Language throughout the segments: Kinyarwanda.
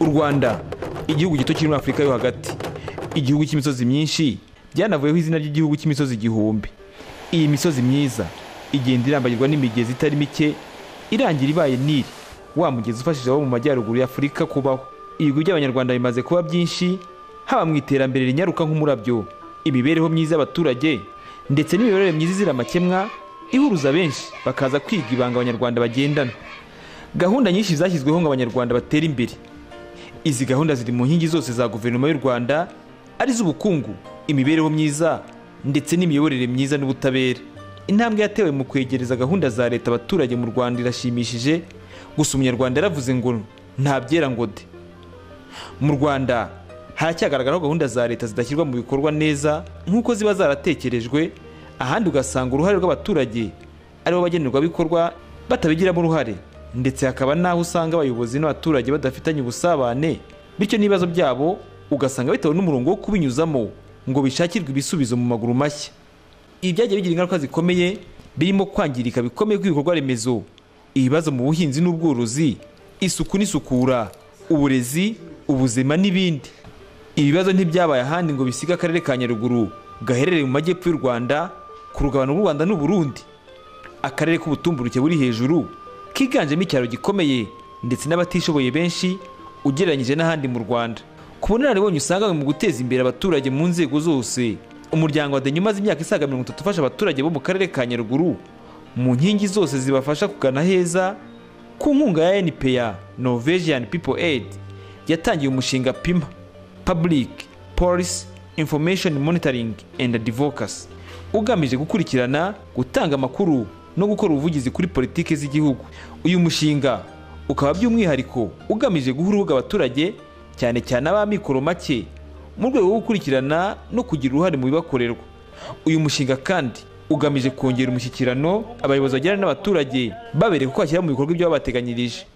u rwanda igihugu gito kiri muri afurika yo hagati igihugu cy'imisozi myinshi byanavuyeho izina ry'igihugu cy'imisozi igihumbi iyi misozi myiza igenda irambagirwa n'imigezi itari mike irangira ibaye nili wa mugezi ufashije abo mu majyaruguru y'afurika kubaho ibigwi by'abanyarwanda bimaze kuba byinshi haba mu iterambere rinyaruka nk'umurabyo imibereho myiza y'abaturage ndetse n'imiyoborere myiza izira amakemwa ihuruza benshi bakaza kwiga ibanga abanyarwanda bagendana gahunda nyinshi zashyizweho ngo abanyarwanda batere imbere izi gahunda ziri mu nkingi zose za guverinoma y'u rwanda arizo ubukungu imibereho myiza ndetse n'imiyoborere myiza n'ubutabera intambwe yatewe mu kwegereza gahunda za leta abaturage mu rwanda irashimishije gusa umunyarwanda yaravuze ngo nta byera ngo de mu rwanda haracyagaragaraho gahunda za leta zidashyirwa mu bikorwa neza nk'uko ziba zaratekerejwe ahandi ugasanga uruhare rw'abaturage aribo bagenerwabikorwa batabigiramo uruhare ndetse hakaba n'aho usanga abayobozi n'abaturage badafitanye ubusabane bityo n'ibibazo byabo ugasanga bitewe n'umurongo wo kubinyuzamo ngo bishakirwe ibisubizo mu maguru mashya ibi byagiye bigira ingaruka zikomeye birimo kwangirika bikomeye kw'ibikorwa remezo ibibazo mu buhinzi n'ubworozi isuku n'isukura uburezi ubuzima n'ibindi ibi bibazo ntibyabaye ahandi ngo bisige akarere ka nyaruguru gaherereye mu majyepfo y'u rwanda ku rugabano rw'u rwanda n'uburundi akarere k'ubutumburuke buri hejuru kiganjemo icyaro gikomeye ndetse n'abatishoboye benshi ugereranyije n'ahandi mu rwanda ku bunararibonye usanga mu guteza imbere abaturage mu nzego zose umuryango wa deni umaze imyaka isaga mirongo itatu ufasha abaturage bo mu karere ka nyaruguru mu nkingi zose zibafasha kugana heza ku nkunga ya npa norwegian people aid yatangiye umushinga pima public policy information monitoring and advocacy ugamije gukurikirana gutanga amakuru no gukora ubuvugizi kuri politiki z'igihugu uyu mushinga ukaba by'umwihariko ugamije guha urubuga abaturage cyane cyane ab'amikoro make mu rwego rwo gukurikirana no kugira uruhare mu bibakorerwa uyu mushinga kandi ugamije kongera umushyikirano abayobozi bagirana n'abaturage babereka uko bashyira mu bikorwa ibyo babateganyirije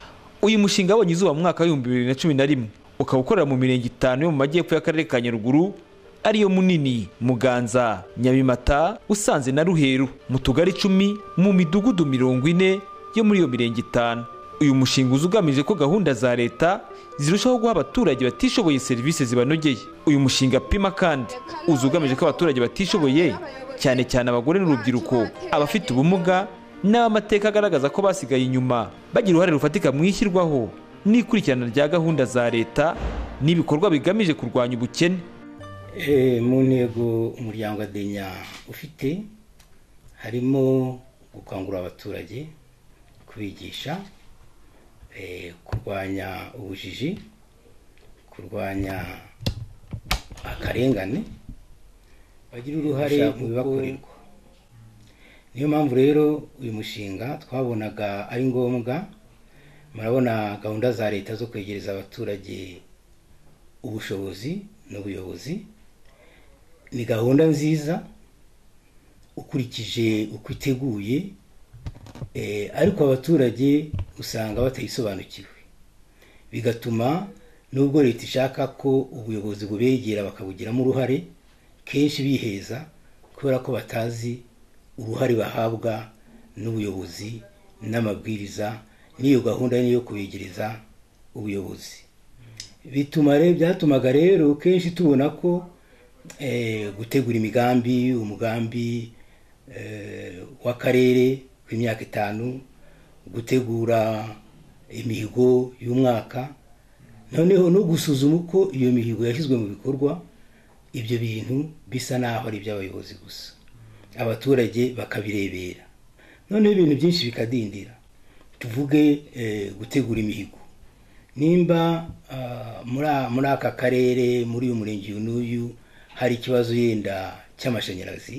uyu mushinga wabonye izuba mu mwaka w'ibihumbi bibiri na cumi na rimwe ukaba ukorera mu mirenge itanu yo mu majyepfo y'akarere ka nyaruguru ariyo munini muganza nyabimata usanze na ruheru mu tugari icumi mu midugudu mirongo ine yo muri iyo mirenge itanu uyu mushinga uza ugamije ko gahunda za leta zirushaho guha abaturage batishoboye serivisi zibanogeye uyu mushinga pima kandi uza ugamije ko abaturage batishoboye cyane cyane abagore n'urubyiruko abafite ubumuga n'abamateka agaragaza ko basigaye inyuma bagira uruhare rufatika mu ishyirwaho n'ikurikirana rya gahunda za leta n'ibikorwa bigamije kurwanya ubukene Eh, mu ntego umuryango wa denya ufite harimo gukangurira abaturage kubigisha eh, kurwanya ubujiji kurwanya akarengane bagira uruhare mu bibakorerwa niyo mpamvu rero uyu mushinga twabonaga ari ngombwa murabona gahunda za leta zo kwegereza abaturage ubushobozi n'ubuyobozi ni gahunda nziza ukurikije uko iteguye eh, ariko abaturage usanga batayisobanukiwe bigatuma nubwo leta ishaka ko ubuyobozi bubegera bakabugiramo uruhare kenshi biheza kubera ko batazi uruhare bahabwa n'ubuyobozi n'amabwiriza n'iyo gahunda niyo kubegereza ubuyobozi bituma rero byatumaga rero kenshi tubona ko eh, gutegura imigambi umugambi eh, w'akarere w'imyaka itanu gutegura imihigo y'umwaka noneho no gusuzuma uko iyo mihigo yashyizwe mu bikorwa ibyo bintu bisa n'aho ari iby'abayobozi gusa abaturage bakabirebera noneho ibintu byinshi bikadindira tuvuge eh, gutegura imihigo nimba ah, muri a- muri aka karere muri uyu murenge uyu n'uyu hari ikibazo yenda cy'amashanyarazi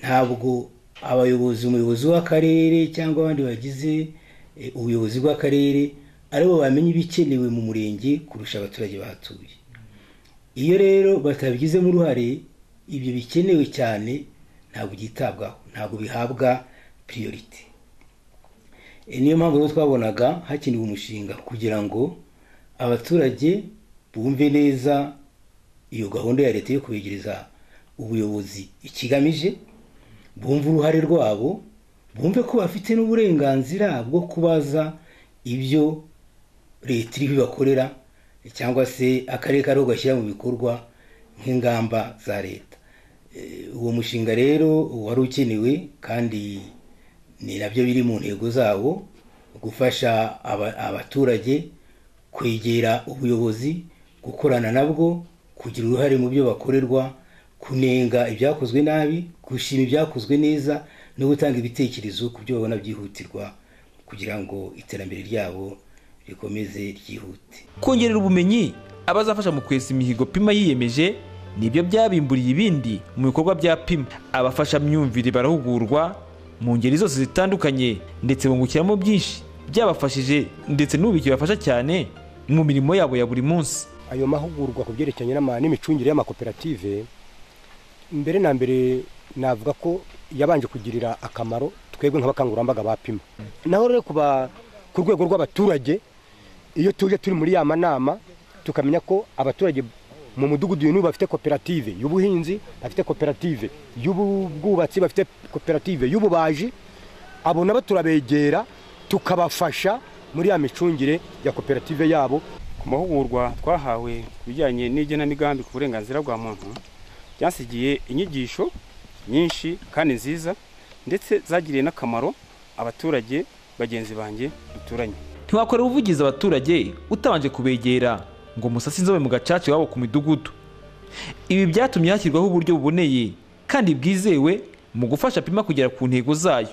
ntabwo abayobozi umuyobozi w'akarere cyangwa abandi bagize eh, ubuyobozi bw'akarere aribo bamenya ibikenewe mu murenge kurusha abaturage bahatuye iyo rero batabigizemo uruhare ibyo bikenewe cyane ntabwo byitabwaho ntabwo bihabwa priority Eh, niyo mpamvu rero twabonaga hakenewe umushinga kugira ngo abaturage bumve neza iyo gahunda ya leta yo kwegereza ubuyobozi ikigamije bumve uruhare rwabo bumve ko bafite n'uburenganzira bwo kubaza ibyo leta iriho ibakorera cyangwa se akarere kariho gashyira mu bikorwa nk'ingamba za leta Eh, uwo mushinga rero wari ukenewe kandi ni nabyo biri mu ntego zawo gufasha aba- abaturage kwegera ubuyobozi gukorana nabwo kugira uruhare mu byo bakorerwa kunenga ibyakozwe nabi gushima ibyakozwe neza no gutanga ibitekerezo ku byo babona byihutirwa kugira ngo iterambere ryabo rikomeze ryihute kongerera ubumenyi abazafasha mu kwesa imihigo pima yiyemeje nibyo byabimburiye ibindi mu bikorwa bya pima abafasha myumvire barahugurwa mu ngeri zose zitandukanye ndetse bungukiramo byinshi byabafashije ndetse n'ubu bikibafasha cyane mu mirimo yabo ya buri munsi ayo mahugurwa ku byerekeranye n'ama- n'imicungire y'amakoperative mbere na mbere navuga ko yabanje kugirira akamaro twebwe nk'abakangurambaga ba pima naho rero kuba ku rwego rw'abaturage iyo tuje turi muri ya manama tukamenya ko abaturage mu mudugudu uyu n'ubu bafite koperative y'ubuhinzi bafite koperative y'ubwubatsi bafite koperative y'ububaji abo nabo turabegera tukabafasha muri ya micungire ya koperative yabo ku mahugurwa twahawe ku bijyanye n'igenamigambi ku burenganzira bwa muntu byasigiye inyigisho nyinshi kandi nziza ndetse zagiriye n'akamaro abaturage bagenzi banjye duturanye ntiwakorera ubuvugizi abaturage utabanje kubegera ngo musase inzobe mu gacaca iwabo ku midugudu ibi byatumye hashyirwaho uburyo buboneye kandi bwizewe mu gufasha pima kugera ku ntego zayo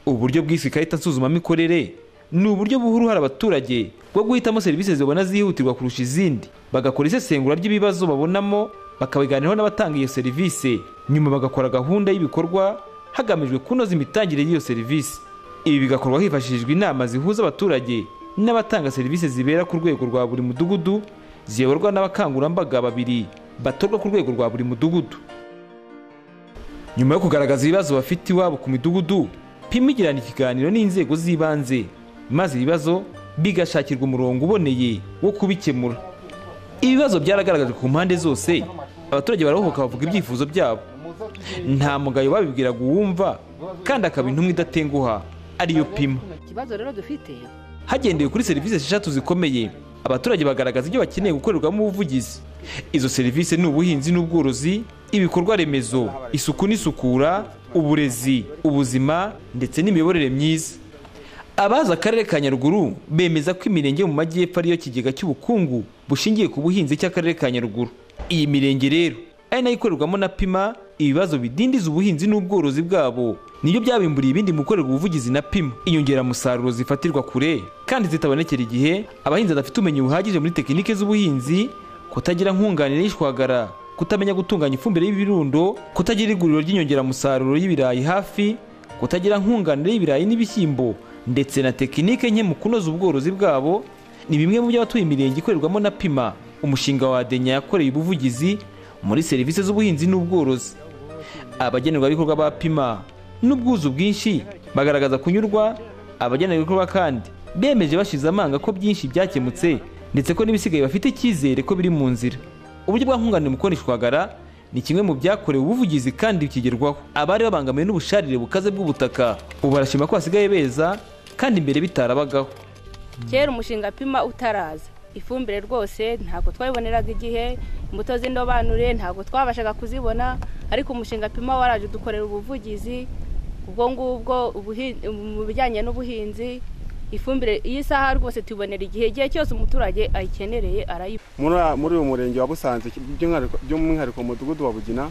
uburyo bwiswe ikarita nsuzumamikorere ni uburyo buha uruhare abaturage bwo guhitamo serivisi zibona zihutirwa kurusha izindi bagakora isesengura ry'ibibazo babonamo bakabiganiraho n'abatanga iyo serivisi nyuma bagakora gahunda y'ibikorwa hagamijwe kunoza imitangire y'iyo serivisi ibi bigakorwa hifashishijwe inama zihuza abaturage n'abatanga serivisi zibera ku rwego rwa buri mudugudu ziyoborwa n'abakangurambaga babiri batorwa ku rwego rwa buri mudugudu nyuma yo kugaragaza ibibazo bafite iwabo ku midugudu pima igirana ikiganiro n'inzego z'ibanze maze ibibazo bigashakirwa umurongo uboneye wo kubikemura ibibazo byaragaragajwe ku mpande zose abaturage barahohoka bavuga ibyifuzo byabo nta mugayo babibwiraga uwumva kandi akaba intumwa idatenguha ariyo pima ikibazo rero dufite hagendewe kuri serivisi esheshatu zikomeye abaturage bagaragaza ibyo bakeneye gukorerwamo ubuvugizi izo serivisi ni ubuhinzi n'ubworozi ibikorwa remezo isuku n'isukura uburezi ubuzima ndetse n'imiyoborere myiza abazi akarere ka nyaruguru bemeza ko imirenge yo mu majyepfo ariyo kigega cy'ubukungu bushingiye ku buhinzi cy'akarere ka nyaruguru iyi mirenge rero ari nayo ikorerwamo na pima ibibazo bidindiza ubuhinzi n'ubworozi bwabo nibyo byabimburiye ibindi mu gukorerwa ubuvugizi na pima inyongeramusaruro zifatirwa kure kandi zitabonekera igihe abahinzi badafite ubumenyi buhagije muri tekinike z'ubuhinzi kutagira nkunganire y'ishwagara kutamenya gutunganya ifumbire y'ibirundo kutagira iguriro ry'inyongeramusaruro y'ibirayi hafi kutagira nkunganire y'ibirayi n'ibishyimbo ndetse na tekinike nke mu kunoza ubworozi bwabo ni bimwe mu byo abatuye imirenge ikorerwamo na pima umushinga wa denya yakoreye ubuvugizi muri serivisi z'ubuhinzi n'ubworozi abagenerwabikorwa ba pima n'ubwuzu bwinshi bagaragaza kunyurwa abagenerwabikorwa kandi bemeje bashize amanga ko byinshi byakemutse ndetse ko n'ibisigaye bafite icyizere ko biri mu nzira uburyo bwa nkunganire mu kubona ishwagara ni kimwe mu byakorewe ubuvugizi kandi bikigerwaho abari babangamiwe n'ubusharire bukaze bw'ubutaka ubu barashima ko basigaye beza kandi mbere bitarabagaho kera umushinga pima utaraza ifumbire rwose ntabwo twayiboneraga igihe imbuto z'indobanure ntabwo twabashaga kuzibona ariko umushinga pima waraje udukorera ubuvugizi ubwo ngubwo ubuhi- mu bijyanye n'ubuhinzi ifumbire iyi saha rwose tubonera igihe igihe cyose umuturage ayikenereye arayibona muri muri uyu murenge wa Busanze by'umwihariko by'umwihariko mu mudugudu wa Bugina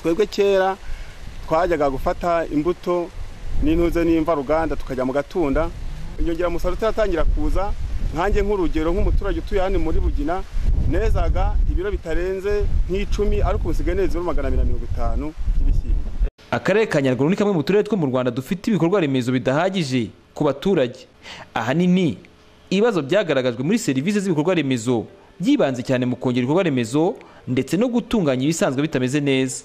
twebwe kera twajyaga gufata imbuto n'intuze n'imvaruganda tukajya mu gatunda inyongeramusaruro itaratangira kuza nkanjye nk'urugero nk'umuturage utuye hano muri Bugina nezaga ibiro bitarenze nk'icumi ariko ubu nsigaye neza ibiro magana abiri na mirongo itanu by'ibishyimbo akarere ka nyaruguru ni kamwe mu turere two mu rwanda dufite ibikorwa remezo bidahagije ku baturage ahanini ibibazo byagaragajwe muri serivisi z'ibikorwa remezo byibanze cyane mu kongera ibikorwa remezo ndetse no gutunganya ibisanzwe bitameze neza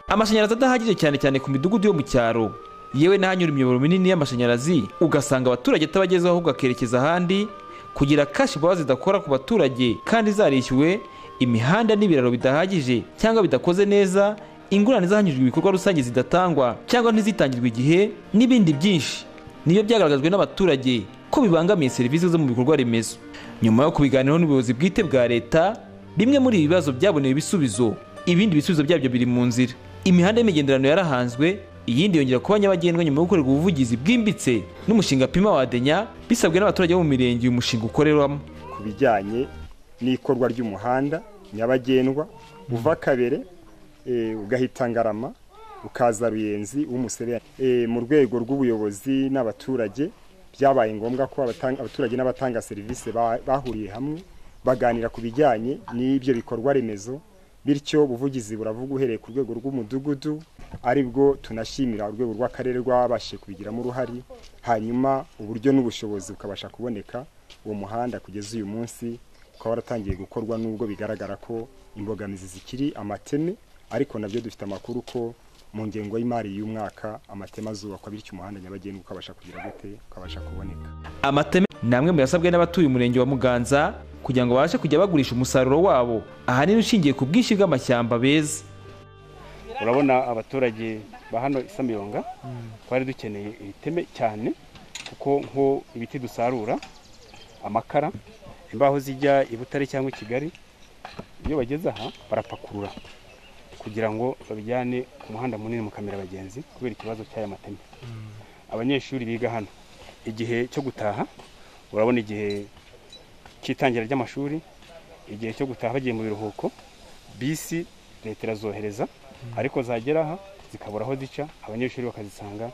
amashanyarazi adahagije cyane cyane ku midugudu yo mu cyaro yewe n'ahanyura imiyoboro minini y'amashanyarazi ugasanga abaturage atabagezeho ahubwo akerekeza ahandi kugira kashi baba zidakora ku baturage kandi zarishyuwe imihanda n'ibiraro bidahagije cyangwa bidakoze neza ingurane zahanyujwe ibikorwa rusange zidatangwa cyangwa ntizitangirwe igihe n'ibindi byinshi niyo byagaragajwe n'abaturage ko bibangamiye serivisi zo mu bikorwa remezo nyuma yo kubiganiraho n'ubuyobozi bwite bwa leta bimwe muri ibi bibazo byaboneye ibisubizo ibindi bisubizo byabyo biri mu nzira imihanda y'imigenderano yarahanzwe iyindi yongera kuba nyabagendwa nyuma yo gukorerwa ubuvugizi bwimbitse n'umushinga pima wadenya bisabwe n'abaturage bo mu mirenge uyu mushinga ukorerwamo ku bijyanye n'ikorwa ry'umuhanda nyabagendwa uva kabere eh, ugahita ngarama ukaza ruyenzi w'umusere mu rwego rw'ubuyobozi n'abaturage byabaye ngombwa ko abatanga- abaturage n'abatanga serivisi ba- bahuriye hamwe baganira ku bijyanye n'ibyo bikorwa remezo bityo ubuvugizi buravuga uhereye ku rwego rw'umudugudu aribwo tunashimira urwego rw'akarere rwabashije kubigiramo uruhare hanyuma uburyo n'ubushobozi bukabasha kuboneka uwo muhanda kugeza uyu munsi ukaba waratangiye gukorwa nubwo bigaragara ko imbogamizi zikiri amateme ariko nabyo dufite amakuru ko mu ngengo y'imari y'umwaka amateme azubakwa bityo umuhanda nyabagendwa ukabasha kugira gute ukabasha kuboneka amateme ni amwe mu yasabwe n'abatuye umurenge wa muganza kugira ngo babashe kujya bagurisha umusaruro wabo ahanini ushingiye ku bwinshi bw'amashyamba beza urabona abaturage ba hano isamirunga twari dukeneye ibiteme cyane kuko nko ibiti dusarura amakara imbaho zijya i butare cyangwa i kigali iyo bageze aha barapakurura kugira ngo babijyane ku muhanda munini mu kamera abagenzi kubera ikibazo cy'aya mateme abanyeshuri biga hano igihe cyo gutaha urabona igihe cy'itangira ry'amashuri igihe cyo gutaha bagiye mu biruhuko bisi leta irazohereza ariko zagera aha zikabura aho zica abanyeshuri bakazisanga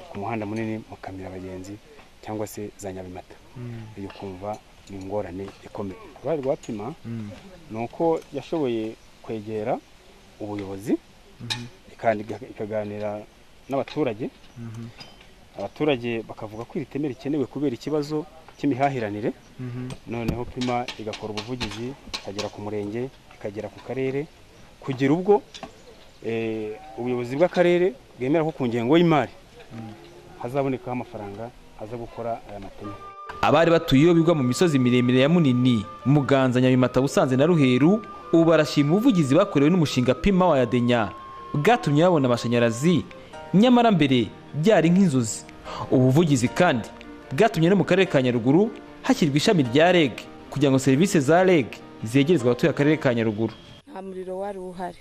ku muhanda munini mu kamira abagenzi cyangwa se za nyabimata iyo kumva ni ingorane ikomeye uruhare rwa pima ni uko yashoboye kwegera ubuyobozi ikandi iga- ikaganira n'abaturage abaturage bakavuga ko iri teme rikenewe kubera ikibazo cy'imihahiranire noneho pima igakora ubuvugizi ikagera ku murenge ikagera ku karere kugera ubwo eh, ubuyobozi bw'akarere bwemera ko ku ngengo y'imari hazabonekaho amafaranga aza gukora aya mateme abari batuye iyo bigwa mu misozi miremire ya munini muganza nyabimata busanze na ruheru ubu barashima ubuvugizi bakorewe n'umushinga pima wa yadenya bwatumye babona amashanyarazi nyamara mbere byari nk'inzozi ubu buvugizi kandi bwatumye no mu karere ka nyaruguru hashyirwa ishami rya reg kugira ngo serivisi za reg zegerezwe abatuye akarere ka nyaruguru nta muriro wari uhari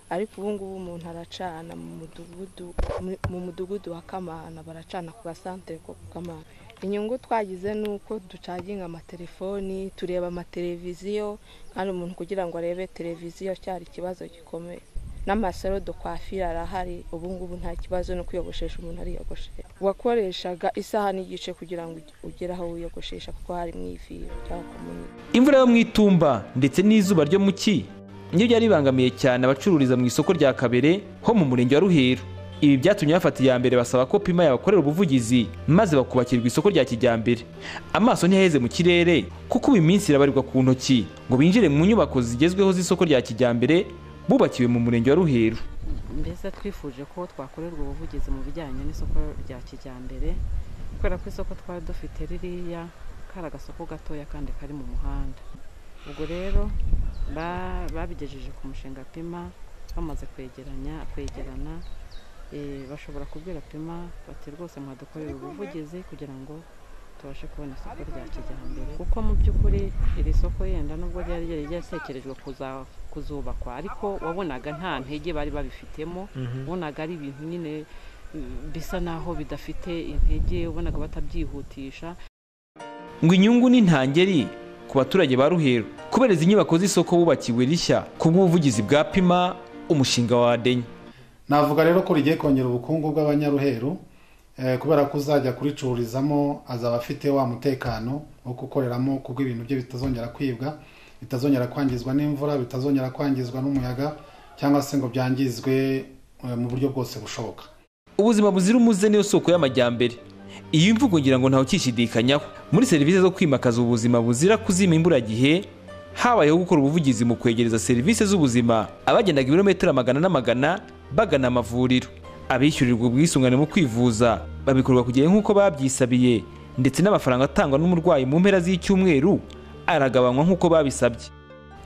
ariko ubu ngubu umuntu aracana mu mudugudu mu- mu mudugudu wa kamana baracana ku gasantere ko ku kamana inyungu twagize ni uko ducaginga amatelefoni tureba amateleviziyo kandi umuntu kugira ngo arebe televiziyo cyari ikibazo gikomeye n'amasaro dukwafira arahari ubu ngubu nta kibazo no kwiyogoshesha umuntu ariyogoshesha wakoreshaga isaha n'igice kugira ngo uge- ugere aho wiyogoshesha kuko hari mu iviro cyangwa ku munyu imvura yo mu itumba ndetse n'izuba ryo mu ki nibyo byari bibangamiye cyane abacururiza mu isoko rya kabere ho mu murenge wa ruheru ibi byatumye bafata iya mbere basaba ko pima yabakorera ubuvugizi maze bakubakirwa isoko rya kijyambere amaso ntiyaheze mu kirere kuko ubu iminsi irabarirwa ku ntoki ngo binjire mu nyubako zigezweho z'isoko rya kijyambere bubakiwe mu murenge wa ruheru mbese twifuje ko twakorerwa ubuvugizi mu bijyanye n'isoko rya kijyambere kubera ko isoko twari dufite ririya kari agasoko gatoya kandi kari mu muhanda ubwo rero ba- babigejeje ku mushinga pima bamaze kwegeranya kwegerana eh, bashobora kubwira pima bati rwose mwadukorera ubuvugizi kugira ngo tubashe kubona isoko rya kijyambere kuko mu by'ukuri iri soko yenda nubwo ryari ryari ryatekerejwe kuza- kuzubakwa ariko wabonaga nta ntege bari babifitemo wabonaga ari ibintu nyine mm, bisa naho bidafite intege wabonaga batabyihutisha ngo inyungu ni ntangeri ku baturage ba ruheru kubera izi nyubako z'isoko bubakiwe rishya ku bw'ubuvugizi bwa pima umushinga wa denya navuga rero ko rigiye kongera ubukungu bw'abanyaruheru eh, kubera ko uzajya kuricururizamo azaba afite wa mutekano wo gukoreramo kuko ibintu bye bitazongera kwibwa bitazongera kwangizwa n'imvura bitazongera kwangizwa n'umuyaga cyangwa se ngo byangizwe eh, mu buryo bwose bushoboka ubuzima buzira umuze niyo soko y'amajyambere iyi mvugo ngira ngo ntawe ukishidikanyaho muri serivisi zo kwimakaza ubuzima buzira kuzima imburagihe habayeho gukora ubuvugizi mu kwegereza serivisi z'ubuzima abagendaga ibirometero amagana n'amagana bagana amavuriro abishyurirwa ubwisungane mu kwivuza babikorwa ku gihe nk'uko babyisabiye ndetse n'amafaranga atangwa n'umurwayi mu mpera z'icyumweru aragabanywa nk'uko babisabye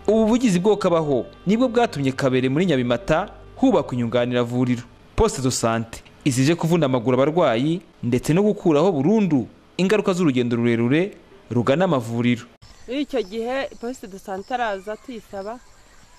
ubu buvugizi bwokabaho nibwo bwatumye kabere muri nyabimata hubakwa inyunganiravuriro poste de sante izije kuvuna amaguru abarwayi ndetse no gukuraho burundu ingaruka z'urugendo rurerure rugana amavuriro muri icyo gihe posite do sante araza tuyisaba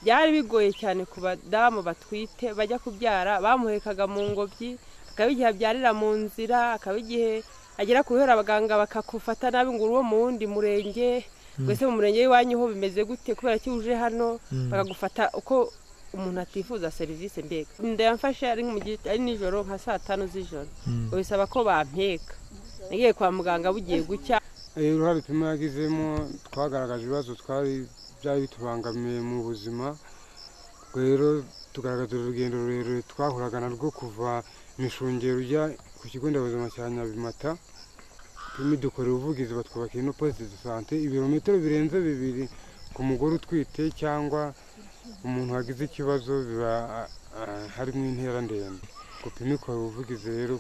byari bigoye cyane ku badamu batwite bajya kubyara bamuhekaga mu ngobyi akaba igihe abyarira mu nzira akaba igihe agera ku bihora abaganga bakakufata nabi ngo uri uwo mu wundi murenge mbese mu murenge w'iwanyu ho bimeze gute kubera ko iyo uje hano Mm. bakagufata uko umuntu atifuza serivisi mbega inda yamfashe ari mu gihe ari nijoro nka saa tanu z'ijoro Mm. bisaba ko bampeka nagiye kwa muganga bugiye gucya Eh, uruhare pima yagizemo twagaragaje ibibazo twari byari bitubangamiye mu buzima rero tugaragaza urugendo rurerure twahuraga narwo kuva imishungero ujya ku kigo nderabuzima cya nyabimata turimo dukorera ubuvugizi batwubakira ino posite de sante ibirometero birenze bibiri ku mugore utwite cyangwa umuntu wagize ikibazo biba ah, harimo intera ndende gupima ikora ubuvugizi rero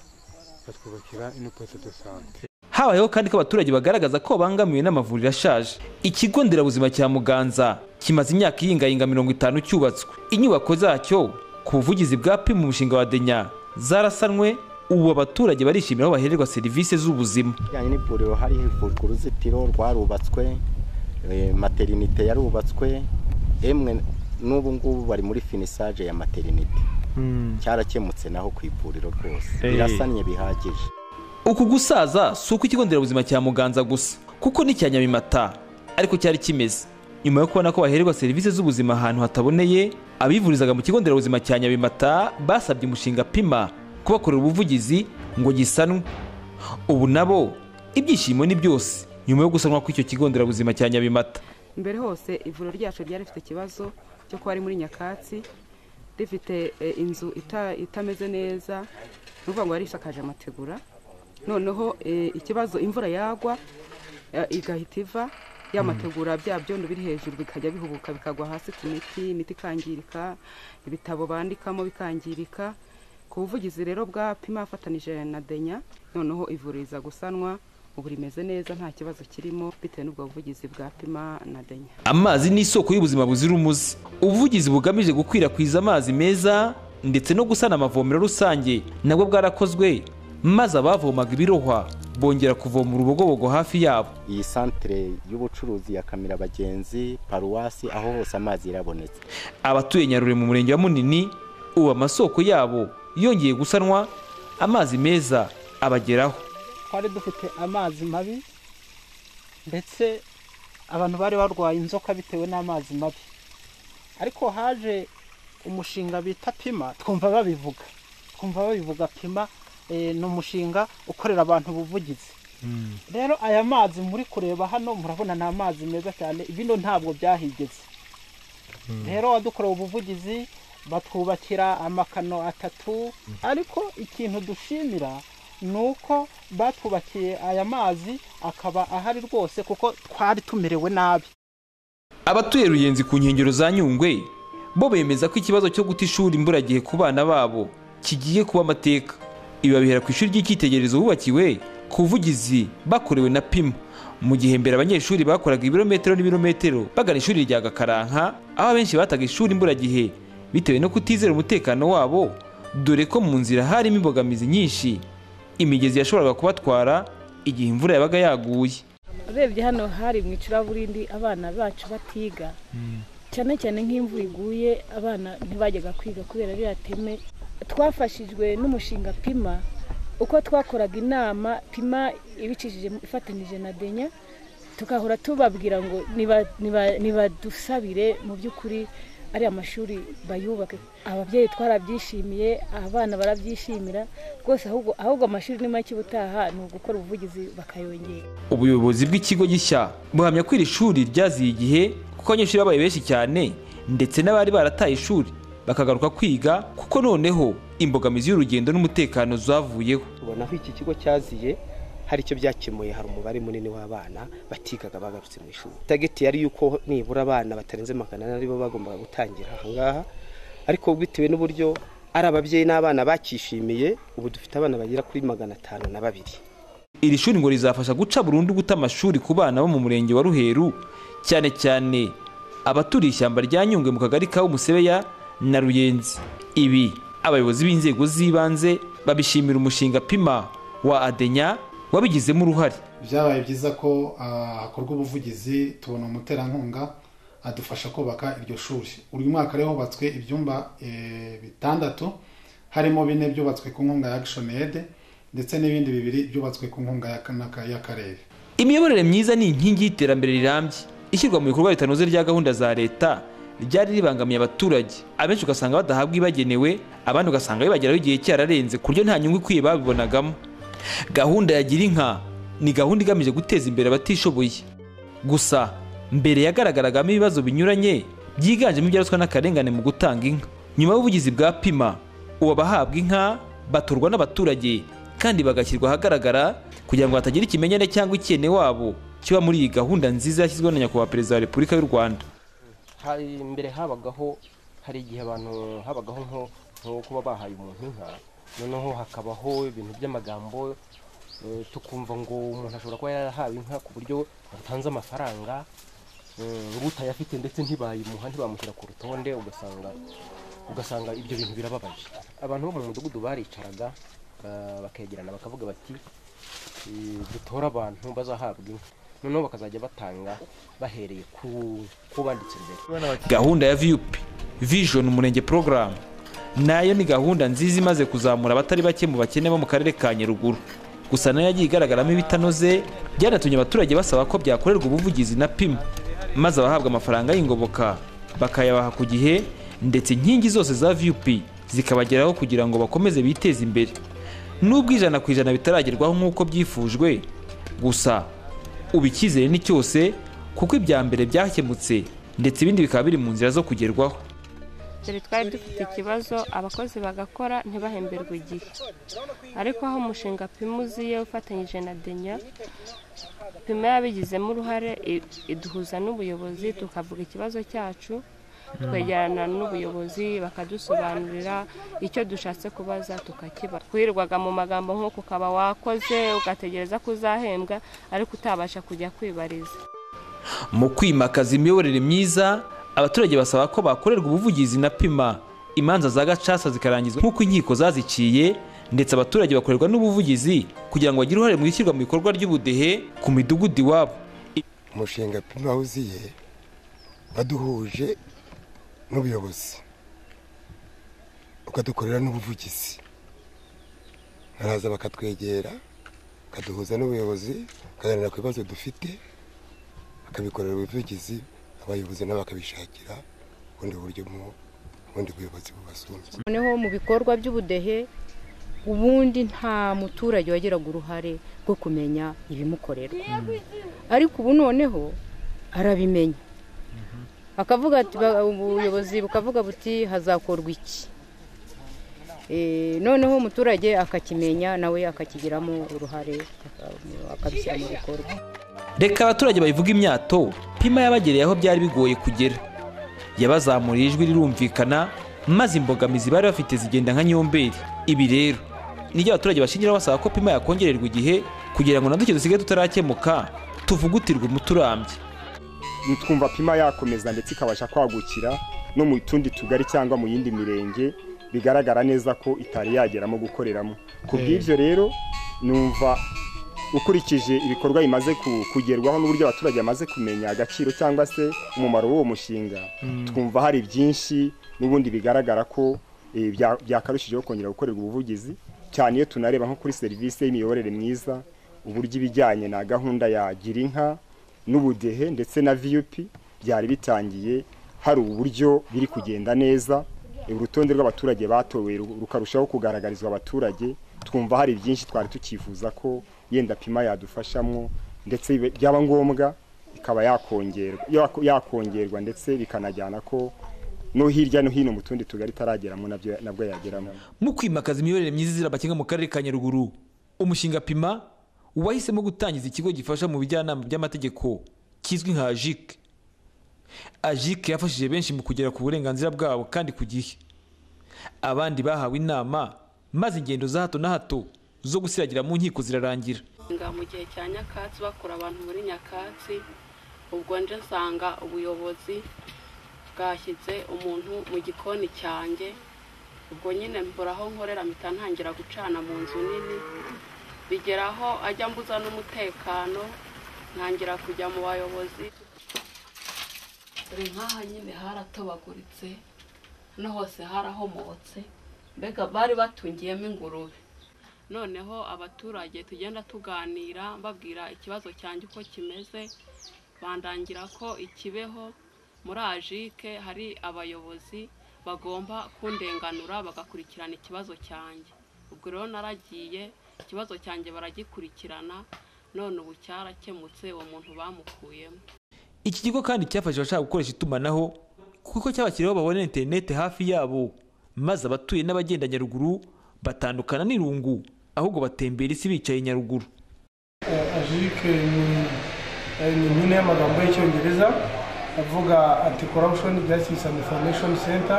batwubakira ino posite de sante habayeho kandi ko abaturage bagaragaza ko babangamiwe n'amavuriro ashaje ikigo nderabuzima cya muganza kimaze imyaka iyingayinga mirongo itanu cyubatswe inyubako zacyo ku buvugizi bwa pimu umushinga wa denya zarasanwe ubu abaturage barishimira aho bahererwa serivisi z'ubuzima bijyanye n'ivuriro hari hivurwa uruzitiro rwarubatswe eh, materinite yarubatswe emwe n'ubu ngubu bari muri finisage ya materinite cyarakemutse naho ku ivuriro rwose Eh. birasannye bihagije uku gusaza si uko ikigo nderabuzima cya muganza gusa kuko n'icya nyamimata ariko cyari kimeze nyuma yo kubona ko bahererwa serivisi z'ubuzima ahantu hataboneye abivurizaga mu kigo nderabuzima cya nyabimata basabye umushinga pima kubakorera ubuvugizi ngo gisanwe ubu nabo ibyishimo ni byose nyuma yo gusanwa kw'icyo kigo nderabuzima cya nyabimata mbere hose ivuriro ryacu ryari rifite ikibazo cyo kuba ari muri nyakatsi rifite eh, inzu ita- itameze neza ni ukuvuga ngo yari isakaje amategura noneho eh, ikibazo imvura yagwa eh, igahita iva ya Mm. mategura bya byondo biri hejuru bikajya bihubuka bikagwa hasi ku miti imiti ikangirika ibitabo bandikamo bikangirika ku buvugizi rero bwa pima afatanije na denya noneho ivuriro iza gusanwa ubu rimeze neza nta kibazo kirimo bitewe n'ubwo buvugizi bwa pima na denya amazi ni isoko y'ubuzima buzira umuze ubuvugizi bugamije gukwirakwiza amazi meza ndetse no gusana amavomero rusange nabwo bwarakozwe maze abavomaga ibirohwa bongera kuvoma urubogobogo hafi yabo iyi santere y'ubucuruzi ya kamira abagenzi paruwasi aho hose amazi yarabonetse abatuye nyarure mu murenge wa munini ubu amasoko yabo yongeye gusanwa amazi meza abageraho twari dufite amazi mabi ndetse abantu bari barwaye inzoka bitewe n'amazi mabi ariko haje umushinga bita pima twumva babivuga twumva babivuga pima eh, ni umushinga ukorera abantu ubuvugizi rero aya mazi muri kureba hano murabona ni amazi meza cyane bino ntabwo byahigeze rero wadukorewe ubuvugizi batwubakira amakano atatu ariko ikintu dushimira ni uko batwubakiye aya mazi akaba ahari rwose kuko twari tumerewe nabi abatuye ruyenzi ku nkengero za nyungwe bo bemeza ko ikibazo cyo guta ishuri imburagihe ku bana babo kigiye kuba amateka ibi babihera ku ishuri ry'icyitegererezo bubakiwe ku buvugizi bakorewe na pima mu gihe mbere abanyeshuri bakoraga ibirometero n'ibirometero bagana ishuri rya gakaranka aho abenshi bataga ishuri imburagihe bitewe no kutizera umutekano wabo dore ko mu nzira harimo imbogamizi nyinshi imigezi yashoboraga kubatwara igihe imvura yabaga yaguye urebye hano hari mu icuraburindi abana bacu batiga cyane cyane nk'imvura iguye abana ntibajyaga kwiga kubera ririya teme twafashijwe n'umushinga pima uko twakoraga inama pima ibicishije ifatanyije na denya tugahora tubabwira ngo niba- niba- nibadusabire mu by'ukuri ariya mashuri bayubake ababyeyi twarabyishimiye abana barabyishimira rwose ahubwo ahubwo amashuri ni make ubutaha ni ugukora ubuvugizi bakayongera ubuyobozi bw'ikigo gishya buhamya ko iri shuri ryaziye igihe kuko abanyeshuri babaye benshi cyane ndetse n'abari barataye ishuri bakagaruka kwiga kuko noneho imbogamizi y'urugendo n'umutekano zavuyeho tubona aho iki kigo cyaziye hari icyo byakemuye hari umubare munini w'abana batigaga bagarutse mu ishuri tageti yari yuko nibura abana batarenze magana ane aribo bagombaga gutangira ahangaha ariko bitewe n'uburyo ari ababyeyi n'abana bakishimiye ubu dufite abana bagera kuri magana atanu na babiri iri shuri ngo rizafasha guca burundu guta amashuri ku bana bo mu murenge wa ruheru cyane cyane abaturiye ishyamba rya nyungwe mu kagari ka umusebeya na ruyenzi ibi abayobozi b'inzego z'ibanze babishimira umushinga pima wa adenya wabigizemo uruhare byabaye byiza ko ah, hakorwa ubuvugizi tubona umuterankunga adufasha kubaka iryo shuri uyu mwaka rero hubatswe ibyumba eh, bitandatu harimo bine byubatswe ku nkunga ya action aid ndetse n'ibindi bibiri byubatswe ku nkunga ya kanaka- y'akarere imiyoborere myiza ni inkingi y'iterambere rirambye ishyirwa mu bikorwa ritanoze rya gahunda za leta ryari ribangamiye abaturage abenshi ugasanga badahabwa ibagenewe abandi ugasanga bibageraho igihe cyararenze ku buryo nta nyungu ikwiye babibonagamo gahunda ya gira inka ni gahunda igamije guteza imbere abatishoboye gusa mbere yagaragaragamo ibibazo binyuranye byiganjemo ibyaruswa n'akarengane mu gutanga inka nyuma y'ubuvugizi bwa pima ubu abahabwa inka batorwa n'abaturage kandi bagashyirwa ahagaragara kugira ngo hatagira ikimenyane cyangwa ikene wabo kiba muri iyi gahunda nziza yashyizweho na nyakubahwa perezida wa repubulika y'u rwanda hari mbere habagaho hari igihe abantu habagaho nko nko kuba bahaye umuntu inka noneho hakabaho ibintu by'amagambo eh, tukumva ngo umuntu ashobora kuba yarahawe inka ku buryo yatanze amafaranga eh, utayafite ndetse ntibayimuha ntibamushyira ku rutonde ugasanga ugasanga ibyo bintu birababaje abantu bo mu mudugudu baricaraga ba- bakegerana bakavuga bati eh, dutore abantu bazahabwa inka noneho bakazajya batanga bahereye ku ku banditse imbere gahunda ya viyupi vision umurenge porogaramu nayo ni gahunda nziza imaze kuzamura abatari bake mu bakene bo mu karere ka nyaruguru gusa nayo yagiye igaragaramo ibitanoze byanatumye abaturage basaba ko byakorerwa ubuvugizi na pimu maze abahabwa amafaranga y'ingoboka bakayabaha ku gihe ndetse inkingi zose za viyupi zikabageraho kugira ngo bakomeze biteze imbere nubwo ijana ku ijana bitaragerwaho nk'uko byifujwe gusa ubu icyizere ni cyose kuko ibya mbere byakemutse ndetse ibindi bikaba biri mu nzira zo kugerwaho dore twari dufite ikibazo abakozi bagakora ntibahemberwe igihe ariko aho umushinga pima uziye ufatanyije na denya pima yabigizemo uruhare i- iduhuza n'ubuyobozi tukavuga ikibazo cyacu twegerana n'ubuyobozi bakadusobanurira icyo dushatse kubaza tukakiba twirirwaga mu magambo nk'uko ukaba wakoze ugategereza ko uzahembwa ariko utabasha kujya kwibariza mu kwimakaza imiyoborere myiza abaturage basaba ko bakorerwa ubuvugizi na pima imanza za gacaca zikarangizwa nk'uko inkiko zaziciye ndetse abaturage bakorerwa n'ubuvugizi kugira ngo bagire uruhare mu ishyirwa mu bikorwa ry'ubudehe ku midugudu iwabo umushinga pima wuziye waduhuje n'ubuyobozi ukadukorera n'ubuvugizi baraza bakatwegera bakaduhuza n'ubuyobozi bakaganira ku bibazo dufite bakabikorera ubuvugizi abayobozi nabo bakabishakira ubundi buryo mu bundi buyobozi bubasumbye noneho mu bikorwa by'ubudehe ubundi nta muturage wagiraga uruhare rwo kumenya ibimukorerwa ariko ubu noneho arabimenya akavuga ati ba- ubuyobozi bukavuga buti hazakorwa iki Eh, noneho umuturage akakimenya nawe akakigiramo uruhare aka- akabishyira mu bikorwa reka abaturage bayivuga imyato pima yabagereye aho byari bigoye kugera yabazamuriye ijwi rirumvikana maze imbogamizi bari bafite zigenda nka nyomberi ibi rero nibyo abaturage bashingiraho basaba ko pima yakongererwa igihe kugira ngo na duke dusigaye tutarakemuka tuvugutirwe umuturambye twumva pima yakomeza ndetse ikabasha kwagukira no mu tundi tugari cyangwa mu yindi mirenge bigaragara neza ko itari yageramo gukoreramo ku Eh. bw'ibyo rero numva ukurikije ibikorwa bimaze ku- kugerwaho n'uburyo abaturage bamaze kumenya agaciro cyangwa se umumaro w'uwo mushinga Mm. twumva hari byinshi n'ubundi bigaragara ko eh, bya- byakarushijeho kongera gukorerwa ubuvugizi cyane iyo tunareba nko kuri serivisi y'imiyoborere myiza uburyo ibijyanye na gahunda ya gira inka n'ubudehe ndetse na vup byari bitangiye hari uburyo biri kugenda neza urutonde rw'abaturage batowe ru- rukarushaho kugaragarizwa abaturage twumva hari byinshi twari tukifuza ko yenda pima yadufashamo ndetse bibe- byaba ngombwa ikaba yakongerwa yako- yakongerwa ndetse bikanajyana ko no hirya no hino mu tundi tugari itarageramo nabyo- nabwo yageramo mu kwimakaza imiyoborere myiza izira abakenga mu karere ka nyaruguru umushinga pima wahisemo gutangiza ikigo gifasha mu bijyanama by'amategeko kizwi nka ajike ajike yafashije benshi mu kugera ku burenganzira bwabo kandi ku gihe abandi bahawe inama maze ingendo za hato na hato zo gusiragira mu nkiko zirarangira nga mu gihe cya nyakatsi bakura abantu muri nyakatsi ubwo nje nsanga ubuyobozi bwashyize umuntu mu gikoni cyanjye ubwo nyine mbura aho nkorera mpita ntangira gucana mu nzu nini bigeraho ajya mbuza n'umutekano ntangira kujya mu bayobozi dore nk'aha nyine haratobaguritse hano hose harahomotse mbega bari batungiyemo ingurube noneho abaturage tugenda tuganira mbabwira ikibazo cyanjye uko kimeze bandangira ko ikibeho muri ajike hari abayobozi bagomba kundenganura bagakurikirana ikibazo cyanjye ubwo rero naragiye ikibazo cyanjye baragikurikirana none ubu cyarakemutse uwo muntu bamukuyemo iki kigo kandi cyafashije abashaka gukoresha itumanaho kuko cy'abakiriya babona interineti hafi yabo maze abatuye n'abagenda nyaruguru batandukana n'irungu ahubwo batembera isi bicaye nyaruguru ajike ni eh, ni impine y'amagambo y'icyongereza avuga anti corruption justice and information center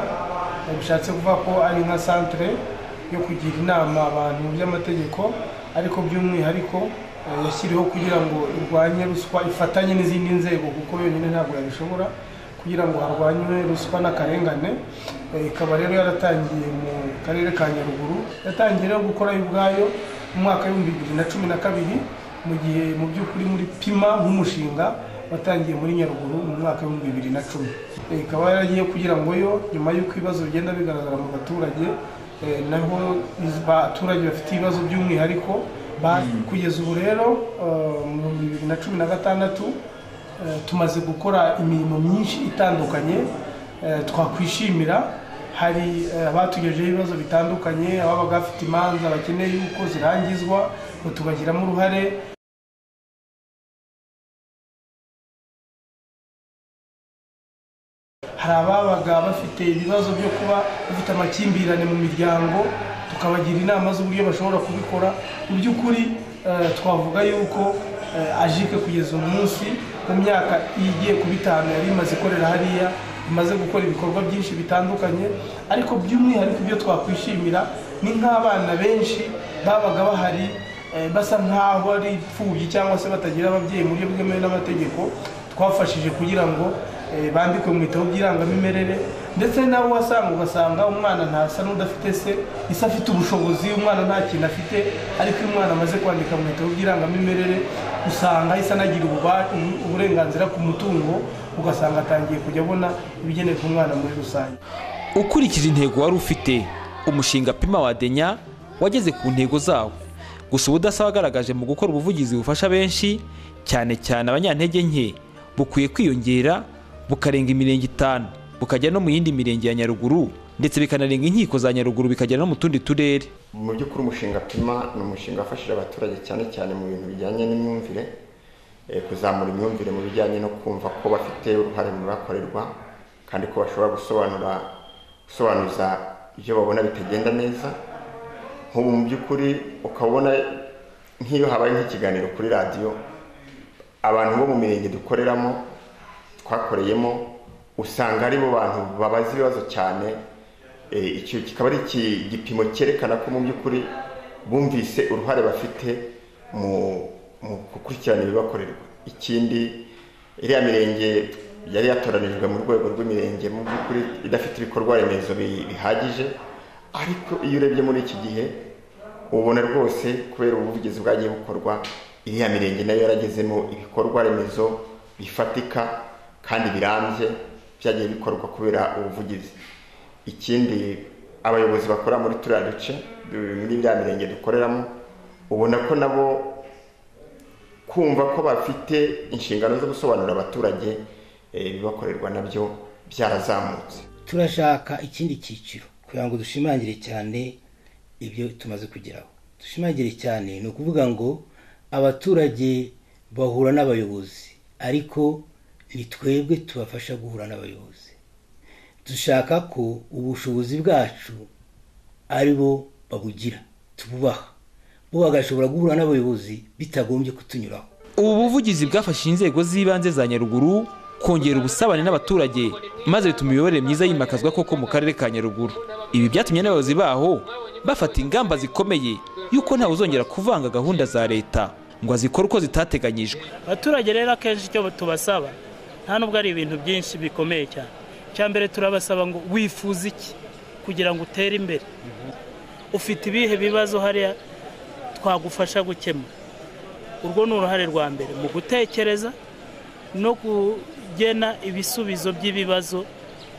Eh, bishatse kuvuga ko ari nka centre yo kugira inama abantu mu by'amategeko ariko by'umwihariko eh, yashyiriweho kugira ngo irwanye ruswa ifatanye n'izindi nzego kuko yonyine ntabwo yabishobora kugira ngo harwanywe ruswa n'akarengane Eh, ikaba rero yaratangiye mu karere ka nyaruguru yatangiye rero gukora yo ubwayo mu mwaka w'ibihumbi bibiri na cumi na kabiri mu gihe mu by'ukuri muri pima nk'umushinga watangiye muri nyaruguru mu mwaka w'ibihumbi bibiri na cumi Eh, ikaba yaragiye kugira ngo yo nyuma y'uko ibibazo bigenda bigaragara mu baturage eh, naho iz- abaturage bafite ibibazo by'umwihariko ba- kugeza ubu rero eh, mu bihumbi bibiri na cumi na gatandatu eh, tumaze gukora imirimo myinshi itandukanye eh, twakwishimira hari eh, abatugejeho ibibazo bitandukanye ababaga bafite imanza bakeneye yuko zirangizwa ngo tubashyiramo uruhare hari ababaga bafite ibibazo byo kuba bafite amakimbirane mu miryango tukabagira inama z'uburyo bashobora kubikora mu by'ukuri eh, twavuga yuko eh, ajike kugeza uyu munsi mu myaka igiye kuba itanu yari imaze ikorera hariya imaze gukora ibikorwa byinshi bitandukanye ariko by'umwihariko ibyo twakwishimira ni nk'abana benshi babaga bahari eh, basa nk'aho ari imfubyi cyangwa se batagira ababyeyi mu buryo bwemewe n'amategeko twafashije kugira ngo eh, bandikwe mu bitabo by'irangamimerere ndetse nawe wasanga ugasanga umwana ntasa n'udafite se ise afite ubushobozi umwana nta kintu afite ariko iyo umwana amaze kwandika mu bitabo by'irangamimerere usanga isa anagira ububa- ubu- uburenganzira ku mutungo ugasanga atangiye kujya abona ibigenewe ku mwana muri rusange ukurikije intego wari ufite umushinga pima wadenya wageze ku ntego zawo gusa ubudasa wagaragaje mu gukora ubuvugizi bufasha benshi cyane cyane abanyantege nke bukwiye kwiyongera bukarenga imirenge itanu bukajya no mu yindi mirenge ya nyaruguru ndetse bikanarenga inkiko za nyaruguru bikagera no mu tundi turere mu by'ukuri umushinga pima ni umushinga wafashije abaturage cyane cyane mu bintu bijyanye n'imyumvire eh, kuzamura imyumvire mu bijyanye no kumva ko bafite uruhare mu bibakorerwa kandi ko bashobora gusobanura gusobanuza ibyo babona bitagenda neza nk'ubu mu by'ukuri ukabona nk'iyo habaye nk'ikiganiro kuri radiyo abantu bo mu mirenge dukoreramo twakoreyemo usanga aribo bantu babaza ibibazo cyane Eh, icyo kikaba ari iki- igipimo cyerekana ko mu by'ukuri bumvise uruhare bafite mu mu gukurikirana ibibakorerwa ikindi iriya mirenge yari yatoranijwe mu rwego rw'imirenge mu by'ukuri idafite ibikorwa remezo bi- bihagije ariko iyo urebye muri iki gihe ubona rwose kubera ubuvugizi bwagiye bukorwa iriya mirenge nayo yaragezemo ibikorwa remezo bifatika kandi birambye byagiye bikorwa kubera ubuvugizi ikindi abayobozi bakora muri turiya duce du- muri biriya mirenge dukoreramo ubona ko nabo kumva ko bafite inshingano zo gusobanurira abaturage eh, ibibakorerwa nabyo byarazamutse turashaka ikindi cyiciro kugira ngo dushimangire cyane ibyo tumaze kugeraho dushimangire cyane ni ukuvuga ngo abaturage bahura n'abayobozi ariko ni twebwe tubafasha guhura n'abayobozi dushaka ko ubushobozi bwacu ari bo babugira tububaha bo bagashobora guhura n'abayobozi bitagombye kutunyuraho ubu buvugizi bwafashije inzego z'ibanze za nyaruguru kongera ubusabane n'abaturage maze bituma imiyoborere myiza yimakazwa koko mu karere ka nyaruguru ibi byatumye n'abayobozi baho bafata ingamba zikomeye y'uko ntawe uzongera kuvanga gahunda za leta ngo azikore uko zitateganyijwe abaturage rero akenshi icyo tubasaba nta nubwo ari ibintu byinshi bikomeye cyane icya mbere turabasaba ngo wifuze iki kugira ngo utere imbere ufite ibihe bibazo hariya twagufasha gukemura urwo ni uruhare rwa mbere mu gutekereza no kugena ibisubizo by'ibibazo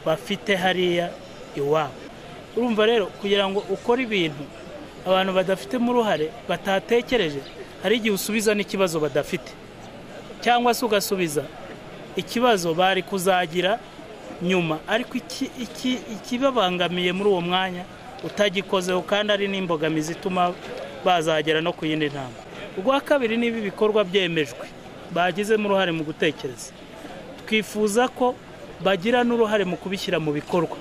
bafite hariya iwabo urumva rero kugira ngo ukore ibintu abantu badafitemo uruhare batatekereje hari igihe usubiza n'ikibazo badafite cyangwa se ugasubiza ikibazo bari kuzagira nyuma ariko iki- iki- ikibabangamiye muri uwo mwanya utagikozeho kandi ari n'imbogamizi ituma bazagera no ku yindi ntambwe ubwa kabiri niba ibikorwa byemejwe bagizemo uruhare mu gutekereza twifuza ko bagira n'uruhare mu kubishyira mu bikorwa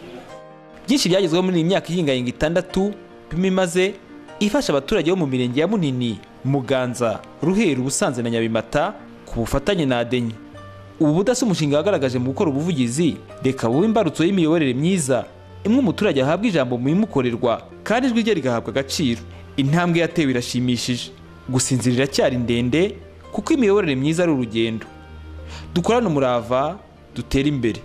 byinshi byagezweho muri iyi myaka ihingayinga itandatu pima imaze ifasha abaturage bo mu mirenge ya munini muganza ruheru ubusanze na nyabimata ku bufatanye na adenye ubu budasa umushinga wagaragaje mu gukora ubuvugizi reka buba imbarutso y'imiyoborere myiza imwe umuturage ahabwa ijambo mu bimukorerwa kandi ijwi rye rigahabwa agaciro intambwe yatewe irashimishije gusa inzira iracyari ndende kuko imiyoborere myiza ari urugendo dukorane umurava dutere imbere